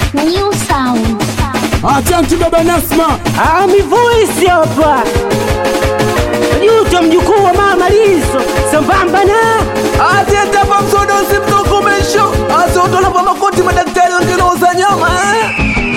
New sound. Asante baba Nasma. Ah, mi voice hapa Juto mjukuu wa mama Lizo sambamba na Atiyetapa msodosi mtokomesho asotolapa makoti madaktari wangeloza nyama eh?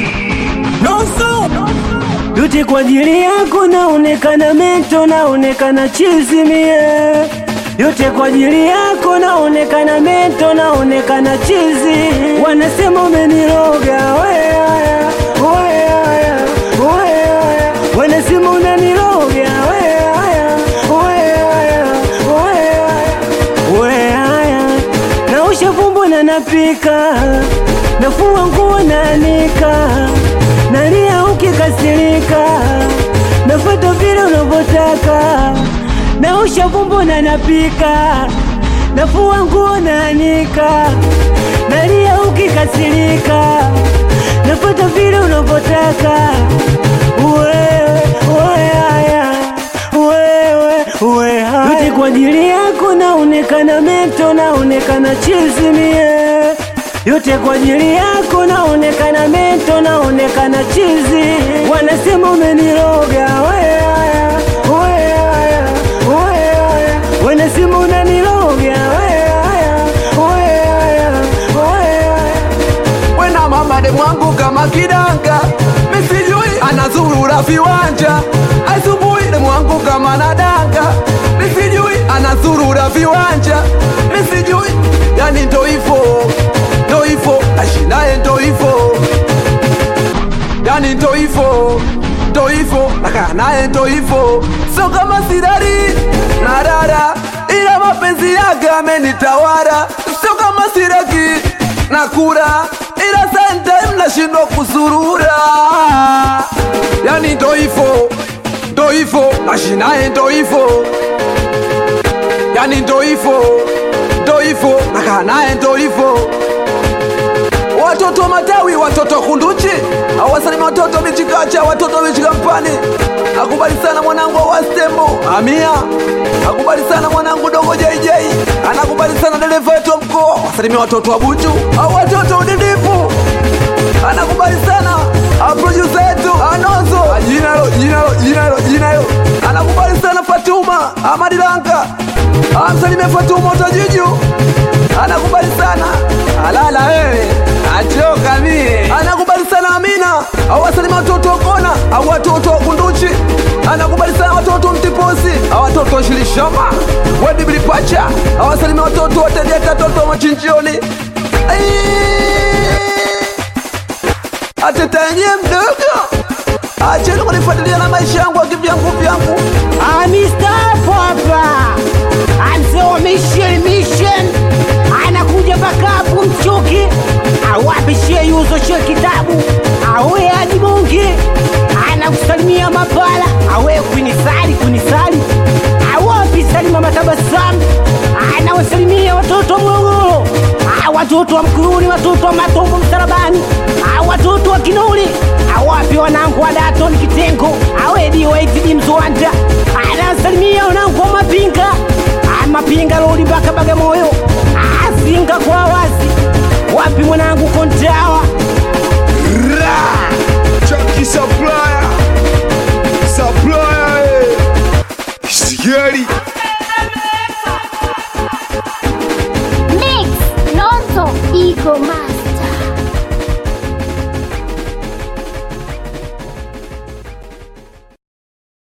Noso yote kwa ajili yako, naonekana mento, naonekana chizi mie, yote kwa ajili yako, naonekana mento, naonekana chizi. Wanasema umeniroga weaya, weaya, weaya, wanasema unaniroga weaya, weaya, weaya, weaya, naosha vumbo na napika, nafua nguo naanika nalia ukikasirika, nafata vile unavyotaka, naosha vumbo na napika, nafua nguo naanika, nalia ukikasirika, nafata vile unavyotaka, wewe wewe haya wewe wewe haya, yote kwa ajili yako, naonekana mento, naonekana chizi mie yote kwa ajili yako, naonekana mento, naonekana chizi. Wanasema umeniroga weaya, weaya, weaya, wanasema unaniroga weaya, weaya, weaya. wena mama de mwangu kama kidanga misijui anazurura viwanja asubuhi de mwangu kama nadanga misijui anazurura viwanja misijui yani ndo hivo ndo hivo ashinaye ndo hivo yani ndo hivo ndo hivo nakaa naye ndo hivo so kama sirari na dada ila mapenzi yake amenitawara sio kama siraki na kura ila sometime nashindwa kusurura yani ndo hivo ndo hivo nashinaye ndo hivo yani ndo hivo ndo hivo nakaa naye ndo hivo watoto matawi watoto kunduchi awasalima watoto michikacha watoto michikampani akubali sana mwanangu wa stembo amia akubali sana mwanangu dogo jj anakubali sana dereva wetu wa mkoa wasalimia watoto wa buchu au watoto udidifu anakubali sana produsa yetu anozo jinalo jinalo jinalo jinalo anakubali sana fatuma amadilanka amsalimia fatuma utajiju anakubali sana alala wewe achoka mie anakubali sana amina au wasalima watoto wa kona au watoto wa kunduchi anakubali sana watoto wa mtiposi au watoto wa shilishama wedibilipacha awasalimia watoto wa tegeta watoto wa machinjioni atetenye mdogo acheni kunifuatilia na maisha yangu akivyangu vyangu Amistaafu hapa anzewa mission mission, anakuja bakapu mchuki awapishie yuzo shie kitabu awe hadi mungi anakusalimia mapala awe kunisali kunisali awapi salima matabasamu anawasalimia watoto wa Morogoro Ah, watoto wa Mkuruni, watoto wa Matombo msalabani, Ah, watoto wa Kinuli, awapi wanangu wa Daton Kitengo, awedi waitidi Mzwanda, anasalimia wanangu wa Mapinga, Ah, Mapinga Lodi mpaka Bagamoyo, Ah, Zinga kwa wazi, wapi mwana